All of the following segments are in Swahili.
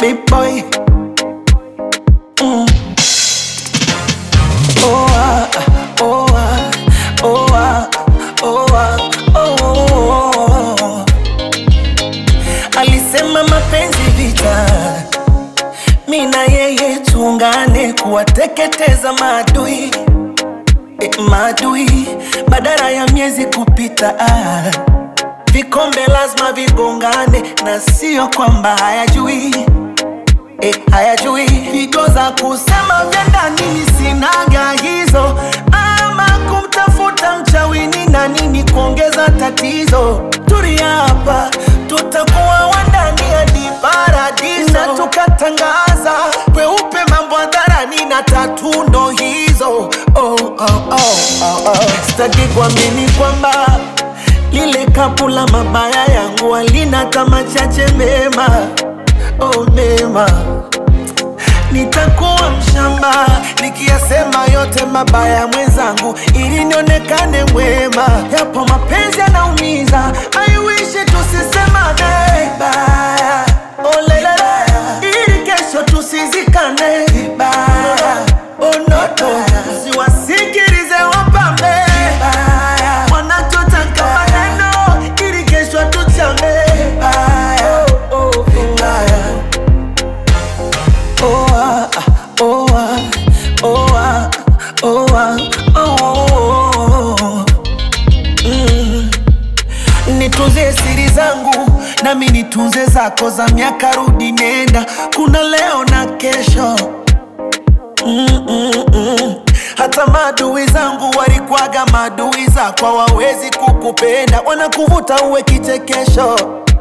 big boy. Mm. Oh ah, oh ah, oh ah, oh ah, oh. Alisema mapenzi vita, mi na yeye tuungane kuwateketeza maadui e, maadui badala ya miezi kupita ah. Vikombe lazima vigongane na sio kwamba hayajui e, hayajui pigo za kusema vya ndani nisinaga hizo, ama kumtafuta mchawini na nini kuongeza tatizo. Tulia hapa, tutakuwa wandani hadi paradiso, na tukatangaza kweupe mambo hadharani na tatu ndo hizo. Oh, oh, oh, oh, oh. Sitaki kuamini kwamba lile kapu la mabaya yangu halina kama chache mema, oh mema nitakuwa mshamba nikiyasema yote mabaya mwenzangu, ili nionekane mwema. Yapo mapenzi yanaumiza, I wish tusisemane vibaya, oh lelele, ili kesho tusizikane vibaya, oh noto, siwasikilize wapambe vibaya, wanachotaka maneno, ili kesho tuchane vibaya, oh, oh, vibaya. Oh ah, oh ah, oh ah, oh ah, oh. Mm. Nitunze siri zangu nami nitunze zako za miaka rudi nenda, kuna leo na kesho mm, mm, mm. Hata maadui zangu walikwaga maadui zako, hawawezi kukupenda, wanakuvuta uwe kichekesho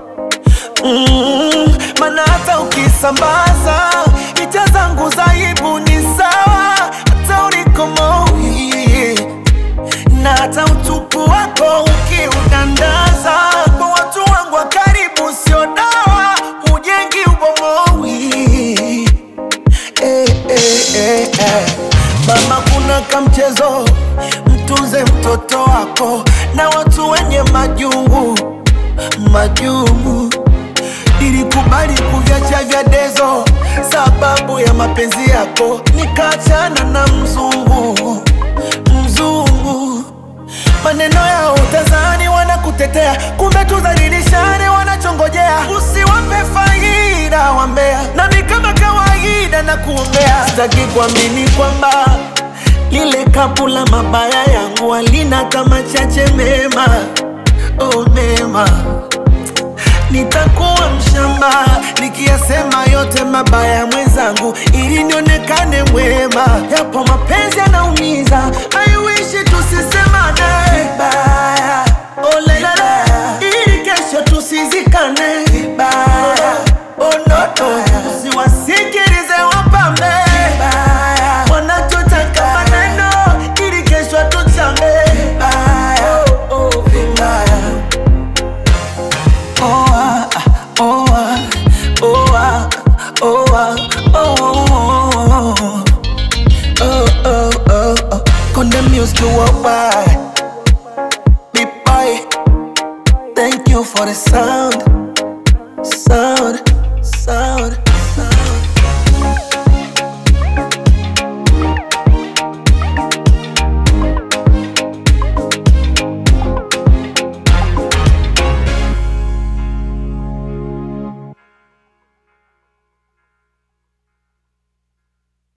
mm, mana hata ukisambaza picha zangu za aibu ni sawa, hata ulikomoi na hata utupu wako ukiudandaza kwa watu wangu wa karibu, sio dawa, hujengi ubomowi eh, eh, eh, eh. Mama, kuna kamchezo, mtunze mtoto wako na watu wenye majungu majungu. Nilikubali kuviacha vya dezo sababu ya mapenzi yako, nikaachana na mzungu mzungu. Maneno yao utazani wanakutetea, kumbe tudhalilishane wanachongojea. Usiwape faida wambea, nami kama kawaida na kuombea. Sitaki kuamini kwamba lile kapu la mabaya yangu halina kama chache mema, oh mema nitakuwa mshamba nikiyasema yote mabaya mwenzangu, ili nionekane mwema. Yapo mapenzi yanaumiza, I wish tusisemane vibaya, oh lelele, ili kesho tusizikane vibaya, oh noto, usiwasikilize wapambe vibaya, wanachotaka maneno, ili kesho tuchane vibaya, oh, oh, vibaya. Oh ah, oh ah, oh ah, oh ah, oh oh oh oh oh. Condemn music worldwide. Big boy, thank you for the sound, sound.